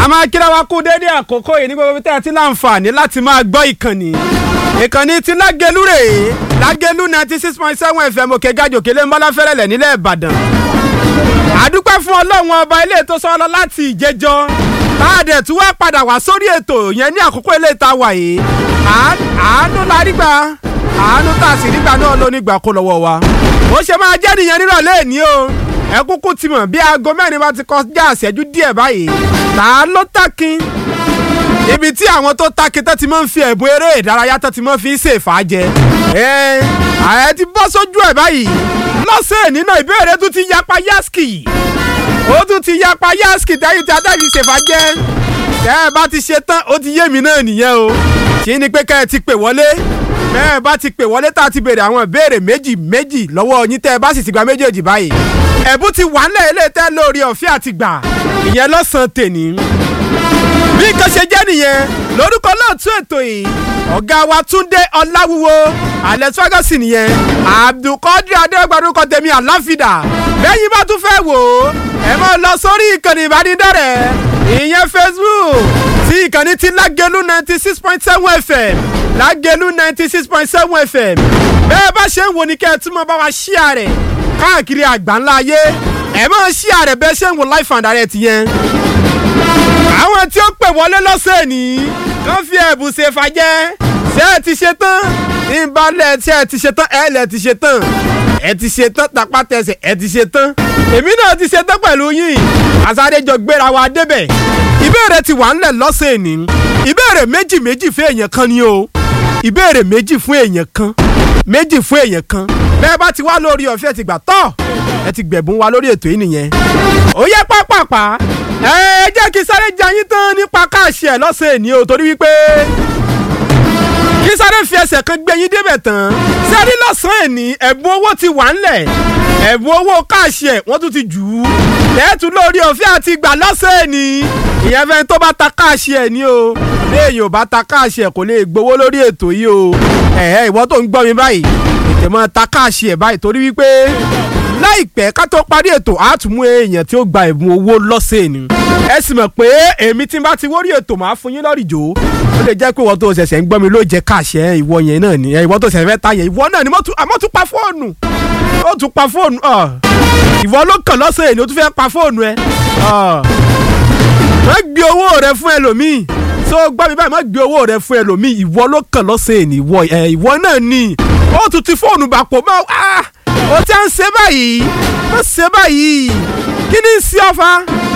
máa kíra wa kú dédé àkókò yìí ní gbogbo bí tẹ́ ẹ ti láǹfààní láti máa gbọ́ ìkànnì ìkànnì ti lágẹ̀lú rèé lágẹ̀lú ninety six point seven fm òkè gàjò kélé ńbọ́láfẹ́rẹ́lẹ̀ nílẹ̀ ìbàdàn àdúpẹ́ fún ọlọ́run ọba ilé ètò sọ́ọ́lọ́ láti ìjẹjọ́ káàdẹ̀ tí wọ́n padà wá sórí ètò yẹn ní àkókò ilé ìta wà yìí àánú la rí gbà àánú tá a sì rí gbà náà ló ní gbà kó lọ́wọ́ wa ó ṣe máa jẹ́ nìyẹn nírọ̀lẹ́ ní o ẹ kúkú ti mọ̀ bí aago mẹ́rin bá ti kọjá àṣẹjú díẹ̀ báyìí tá a ló takin ibi tí àwọn tó takin tó ti máa ń fi ẹ̀bùn eré ìdárayá tó ti máa fi ń ṣèfàjẹ ẹ ààrẹ ti bọ́ sójú ẹ̀ báyìí lọ́sẹ̀ nínú ìbéèrè tún ti yapa yaski ó tún ti yapa yaski tẹ́yìn tí adájú ṣèfàjẹ tẹ́ ẹ bá ti ṣe tán ó ti yé mi náà nìyẹn o kí ni pé kẹ́ ẹ ti pè wọlé bẹ́ẹ̀ bá ti pè wọlé tá a ti béèrè àwọn ìbéèrè méjì méjì lọ́wọ́ yín tẹ́ ẹ bá sì ti gba méjèèjì báyìí ẹ̀bùn ti wà nílẹ̀ ilé tẹ́ lórí ọ̀fẹ́ àti gbà ìyẹn lọ́sàn-án tèní. bí nǹkan ṣe jẹ́ nìyẹn lórúkọ lóòtú ètò yìí ọ̀gá wa túndé ọláwúwo alex ferguson nìyẹn abdulkadir adégbàdúkọ tèmi àláfídà bẹ́yìn bá tún fẹ́ wò ó ẹ máa lọ sórí ìkànnì ìbánidọ́rẹ̀ẹ́ ìyẹn facebook tí ìkànnì ti lágẹ̀lú ninety six point seven fm lágẹ̀lú ninety six point seven fm bẹ́ẹ̀ bá ṣe ń wò ní kẹ́ ẹ tún mọ́ bá wa ṣíà rẹ̀ káàkiri àgbáńlá ayé ẹ máa ṣíà rẹ̀ bẹ́ẹ̀ ṣe ń wò life and direct yẹn. àwọn tí ó pè wọlé lọ́sẹ̀ ní kàn fi ẹ̀bùn ṣe fàjẹ́ ṣé ẹ ti ṣe tán ìbálẹ̀ ṣé ẹ ti ṣe tán ẹ lẹ̀ ti ṣe tán ẹ ti ṣe tán tapá tẹsẹ̀ ẹ ti ṣe tán èmi náà ti ṣe tán pẹ̀lú yín àsárejọ gbéra wa débẹ̀ ìbéèrè ti wà ńlẹ̀ lọ́sẹ̀ ní ìbéèrè méjì méjì fún èèyàn kan ni o ìbéèrè méjì fún èèyàn kan méjì fún èèyàn kan bẹ́ẹ̀ bá ti wá lórí ọ̀fẹ́ ti gbà tọ́ ẹ ti gbẹ̀bùn wa lórí ètò yìí nìyẹn. ó yẹ pápápá ẹ jẹ́ kí sáré jayín tán nípa káàṣì ẹ̀ lọ́sẹ̀ ní o torí wípé kí sáré fi ẹsẹ̀ kan gbé yín débẹ̀ tán sẹ́rí lọ́sàn-án ẹ̀ ní ẹ̀bùn owó ti wà ńlẹ̀ ẹ̀bùn owó káàṣì ẹ̀ wọ́n tún ti jù ú lẹ́ẹ̀tù lórí ọ̀fẹ́ àti gbà lọ́sẹ̀ ní ìyẹn fẹ́ tó bá ta káàṣì ẹ̀ ní o léèyàn ò bá ta káàṣì ẹ̀ kò lè gbowó lórí ètò yìí o ẹ̀ẹ́ ìwọ tó ń gbọ́ mi báyìí tètè mọ́ ta káàṣì ẹ̀ báyìí torí wípé láìpẹ́ ká tó parí ètò á tún mú èèyàn tí ó gba ẹ̀bùn owó lọ́sẹ̀ ni ẹ sì mọ̀ pé èmi tí n bá ti wórí ètò máa fún yín lọ́rìjò ó lè jẹ́ pé ìwọ tó ṣẹ̀ṣẹ̀ ń gbọ́ mi ló jẹ́ káàṣì ẹ̀ ìwọ yẹn náà ni ìwọ tó ṣẹ̀ṣẹ̀ fẹ́ ta yẹn ìwọ náà ni àmọ́ tún pa fóònù ó tún pa fóònù ìwọ ló kàn lọ́sẹ̀ ni ó tún fẹ́ pa fóònù ẹ má gbé owó rẹ fún ẹlòmíì tó gbọ́ mi báyìí má gbé owó rẹ fún ẹlòmíì ìwọ ló kàn lọ́sẹ̀ ní ìwọ ẹ ìwọ náà ni ó tún ti fóònù bàpọ̀ mọ́ ah ó ti à ń ṣe báyìí má ṣe báyìí kí ni sí ọ̀fà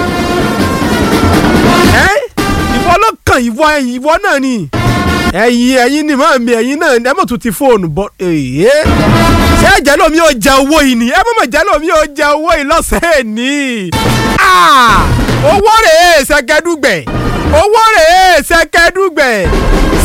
ẹ ìwọ ló kàn ìwọ ìwọ náà ni ẹ̀yin ẹ̀yin ni mọ mi ẹ̀yin náà ẹ mọ̀ tún ti fóònù bọ èyí ṣé ẹ̀jẹ̀ lómi ò jẹ owó yìí ni ẹ mọ̀ mọ̀ jẹ́ lómi ò jẹ owó yìí lọ́sẹ̀ ní owó rèé ṣẹkẹdùgbẹ̀ owó rèé ṣẹkẹdùgbẹ̀